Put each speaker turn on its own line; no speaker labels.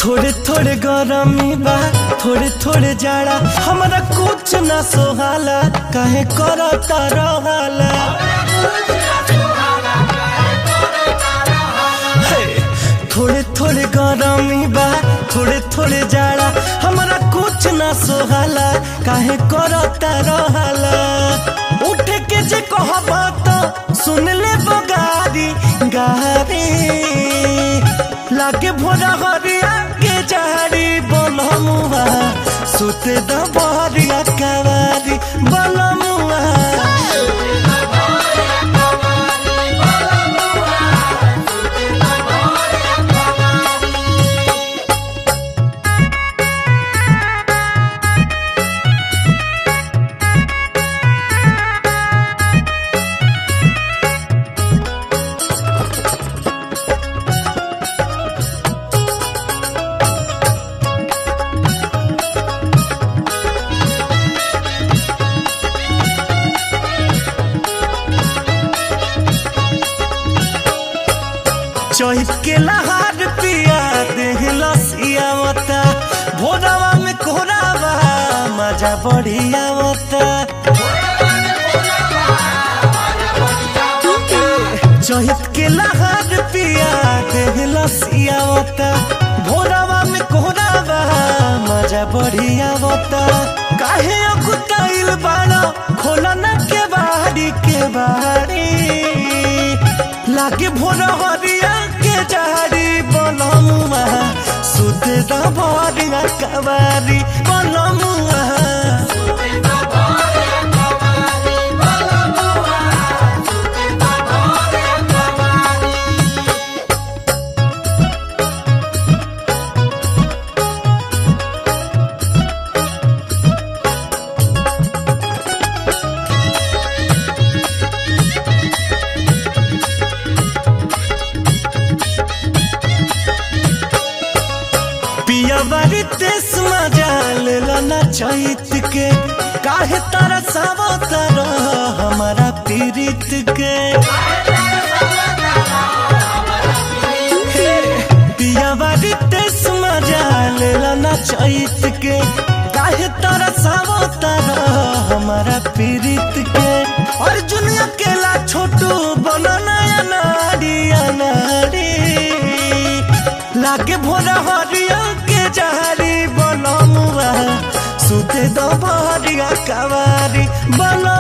थोड़े थोड़े गरमी बा थोड़े थोड़े जाड़ा हमरा कुछ ना सोहाला काहे करता रहाला हे, थोड़े थोड़े गरमी बा थोड़े थोड़े जाड़ा हमरा कुछ ना सोहाला काहे करता रहाला उठ के जे कहबा तो सुन ले बगारी गारी लागे भोरा हरिया के झाड़ी बलमुआ सुते द बहरिया कवारी बलमुआ चौथ के लहार पिया देह लसियावता भोरवा में कोरावा मजा बढ़िया होता चौथ के लहार पिया देह लसियावता भोरवा में कोरावा मजा बढ़िया होता काहे अकुताइल बाड़ा खोला ना के बाड़ी के बाड़ी लागे भोर हरिया के झाड़ी बनमुआ सुध दबरिया कबारी बनमुआ पिया बारी तेस मजा लेला ना चैत के काहे तारा सावो तारा हमारा पीरित के पिया बारी तेस मजा लेला ना चैत के काहे तारा सावो तारा हमारा पीरित के अर्जुन अकेला छोटू बना नया नारी अनारी लागे भोरा हरिया के जहरी बनमुआ सुते दबरिया कवारी बन